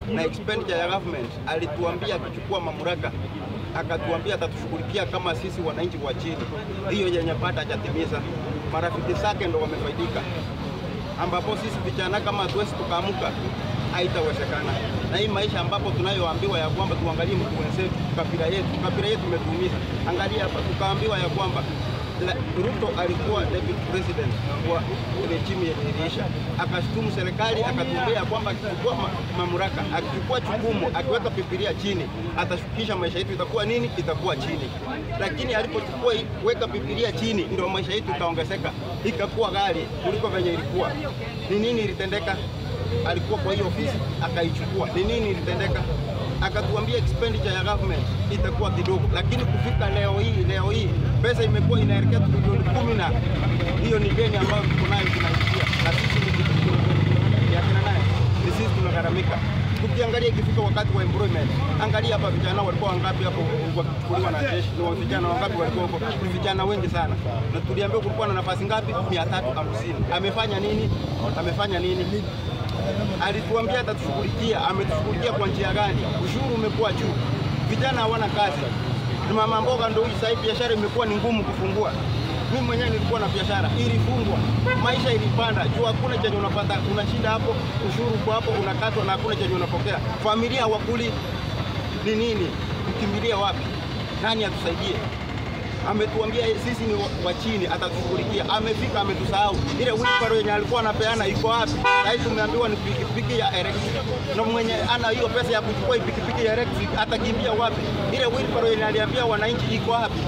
na expenditure ya government. Alituambia akichukua mamlaka, akatuambia atatushughulikia kama sisi wananchi wa chini. Hiyo yenye pata hajatimiza, marafiki zake ndo wamefaidika, ambapo sisi vijana kama hatuwezi tukaamuka haitawezekana. Na hii maisha ambapo tunayoambiwa ya kwamba tuangalie mtu wenzetu, kabila yetu, kabila yetu imetuumiza. Angalia hapa, tukaambiwa ya kwamba la, Ruto alikuwa deputy president wa regime yenye iliisha, akashutumu serikali, akatuambia kwamba akichukua ma, mamlaka, akichukua chukumu, akiweka Biblia chini, atashukisha maisha yetu itakuwa nini? Itakuwa chini. Lakini alipochukua weka Biblia chini, ndio maisha yetu ikaongezeka, ikakuwa ghali kuliko venye ilikuwa. Ni nini ilitendeka? Alikuwa kwa hiyo ofisi akaichukua, ni nini ilitendeka? akatuambia expenditure ya government itakuwa kidogo, lakini kufika leo hii leo hii pesa imekuwa inaelekea trilioni kumi na hiyo ni deni ambayo tuko nayo tunaishia, na sisi ni ya kina nani? Ni sisi tunagharamika. Tukiangalia ikifika wakati wa employment, angalia hapa vijana walikuwa wangapi hapo wakichukuliwa na jeshi, ni vijana wangapi walikuwa huko? Ni vijana wengi sana, na tuliambiwa kulikuwa na nafasi ngapi? mia tatu hamsini. Amefanya nini? Amefanya nini? alituambia atatushughulikia. Ametushughulikia kwa njia gani? Ushuru umekuwa juu, vijana hawana kazi. Mama mboga ndio huyu sasa hivi biashara imekuwa ni ngumu kufungua. Mimi mwenyewe nilikuwa na biashara ilifungwa, maisha ilipanda juu, hakuna chenye unapata, unashinda hapo, ushuru kwa hapo unakatwa na hakuna chenye unapokea. Familia hawakuli, ni nini? Ukimbilia wapi? Nani atusaidie? ametuambia sisi ni wa chini, atatushughulikia. Amefika ametusahau. Ile wheelbarrow yenye alikuwa anapeana iko wapi? Sasa tumeambiwa ni pikipiki ya electric, na mwenye ana hiyo pesa ya kuchukua hii pikipiki ya electric atakimbia wapi? Ile wheelbarrow yenye aliambia wananchi iko wapi?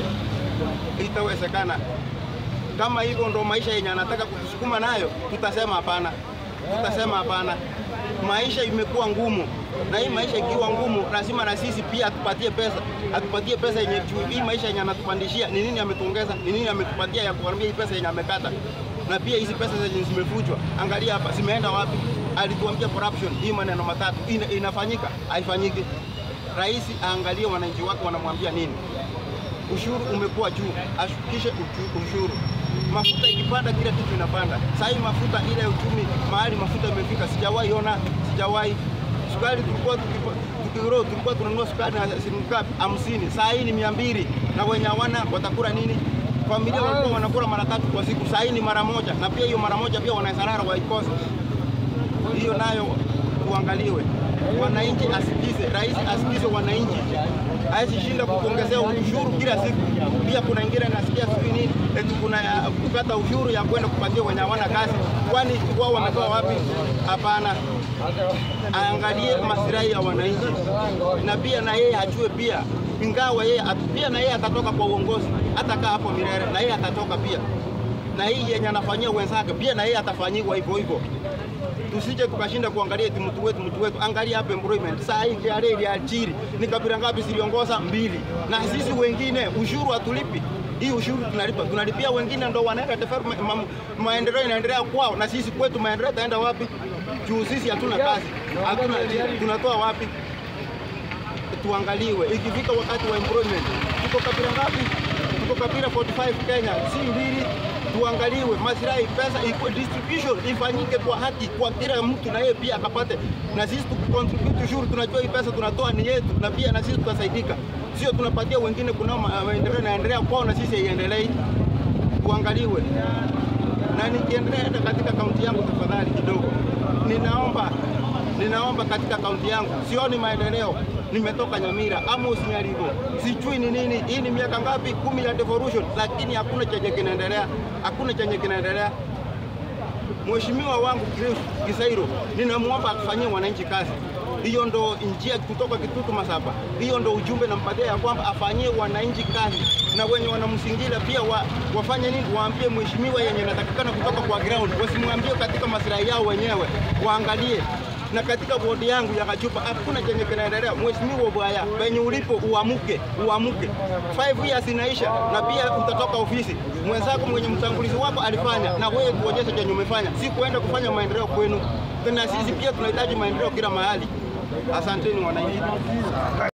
Itawezekana kama hivyo ndo maisha yenye anataka kutusukuma nayo, tutasema hapana, tutasema hapana. Maisha imekuwa ngumu, na hii maisha ikiwa ngumu, lazima na sisi pia atupatie pesa, atupatie pesa yenye juu. Hii maisha yenye anatupandishia ni nini? Ametuongeza ni nini? Ametupatia ya kuharibia hii pesa yenye amekata, na pia hizi pesa zenye zimefujwa, angalia hapa zimeenda wapi? Alituambia corruption, hii maneno matatu ina, inafanyika, haifanyiki. Rais aangalie wananchi wake wanamwambia nini. Ushuru umekuwa juu, ashukishe uchu- ushuru. Mafuta ikipanda, kila kitu inapanda. Sasa hii mafuta ile uchumi mahali mafuta imefika, sijawahi ona, sijawahi. Sukari tulikuwa tukipa- tukiro tulikuwa tunanunua sukari na shilingi ngapi? hamsini. Saa hii ni mia mbili, na wenye hawana watakula nini? Familia walikuwa wanakula mara tatu kwa siku, saa hii ni mara moja, na pia hiyo mara moja pia wanasarara waikose. Hiyo nayo uangaliwe, wananchi asikize, rais asikize wananchi, hawezi shinda kukuongezea ushuru kila siku. Pia kuna ingine nasikia sijui nini eti kuna ya kukata ushuru ya kwenda kupatia wenye hawana kazi, kwani wao wametoa wapi? Hapana, aangalie maslahi ya wananchi, na pia na yeye ajue pia, ingawa yeye at- pia na yeye atatoka kwa uongozi, hatakaa hapo milele, na yeye atatoka pia, na hii yenye anafanyia wenzake pia na yeye atafanyiwa hivyo hivyo tusije tukashinda kuangalia eti mtu wetu mtu wetu. Angalia hapa employment saa hii KRA iliajiri ni kabila ngapi ziliongoza? Mbili, na sisi wengine ushuru hatulipi. Hii ushuru tunalipa, tunalipia wengine, ndo wanaenda development, ma, maendeleo inaendelea kwao, na sisi kwetu maendeleo itaenda wapi? Juu sisi hatuna kazi, hatuna tunatoa wapi? Tuangaliwe ikifika wakati wa employment, tuko kabila ngapi? Tuko kabila 45 Kenya, si mbili tuangaliwe maslahi, pesa iko distribution ifanyike kwa haki kwa kila mtu, na yeye pia akapate, na sisi tukicontribute ushuru, tunajua hii pesa tunatoa ni yetu, na pia na sisi tutasaidika, sio tunapatia wengine, kuna ma- maendeleo yanaendelea kwao na sisi haiendelei. Tuangaliwe na nikiendelea hata katika kaunti yangu, tafadhali kidogo, ninaomba ninaomba katika kaunti yangu, sioni maendeleo. Nimetoka Nyamira, Amos Nyarigo, sijui ni nini. Hii ni miaka ngapi? Kumi ya devolution, lakini hakuna chenye kinaendelea, hakuna chenye kinaendelea. Mheshimiwa wangu Chris Kisairo, ninamwomba akufanyie wananchi kazi. Hiyo ndo njia kutoka Kitutu Masaba, hiyo ndo ujumbe nampatia ya kwamba afanyie wananchi kazi, na wenye wanamsingira pia wa, wafanye nini, waambie mheshimiwa yenye inatakikana kutoka kwa ground, wasimwambie katika maslahi yao wenyewe, waangalie na katika bodi yangu ya Kachupa hakuna chenye kinaendelea. Mheshimiwa Bwaya, penye ulipo uamuke, uamuke. Five years inaisha na pia utatoka ofisi. Mwenzako mwenye mtangulizi wako alifanya, na wewe tuonyeshe chenye umefanya, si kuenda kufanya maendeleo kwenu. Na sisi pia tunahitaji maendeleo kila mahali. Asanteni wananchi.